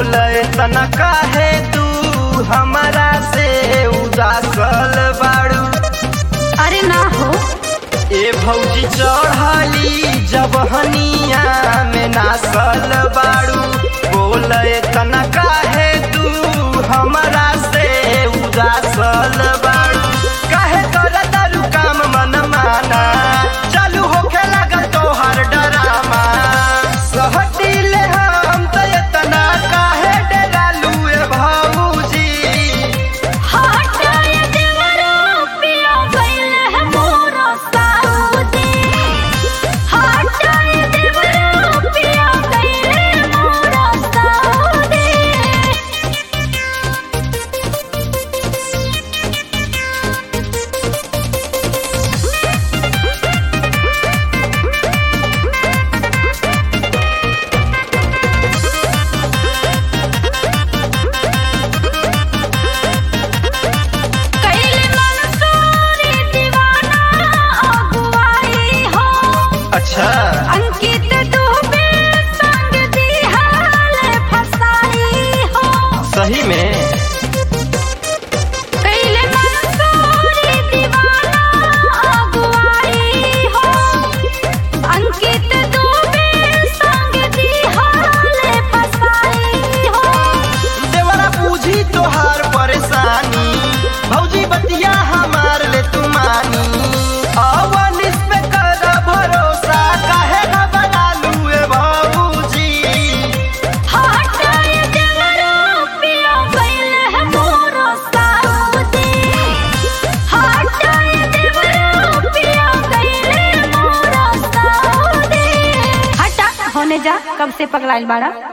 बोल तना काहे तू हमारा से उदासल बाड़ू अरे ना हो ए भौजी चढ़ली जब हनिया में नासल बाड़ू बोल तना काहे तू हमारा से उदासल बाड़ू काहे कर दारू काम मन माना चालू होखे लगल तोहर डरामा सहटिले हम त एतना काहे डरालू ए भौजी हटाए देवरो पिया गइल है मोरा साउदी हटाए देवरो पिया गइल है मोरा साउदी कैले मनसूरी दीवाना अगुवाई हो अच्छा अंकित दुबे संग दिहाल फसाई हो सही में कैले मनसूरी दीवाना अगुवाई हो अंकित दुबे संग दिहाल फसाई हो देवरा बूझी तोहार परेशानी भौजी बतिया हमार ले तू मानी अवनिस पे कर भरोसा काहे न बना लूए भौजी हटाए देवरो पिया गइल है मोरा साउदी हटाए देवरो पिया गइल है मोरा साउदी हटा होने जा कब से पगलाइल बाड़ा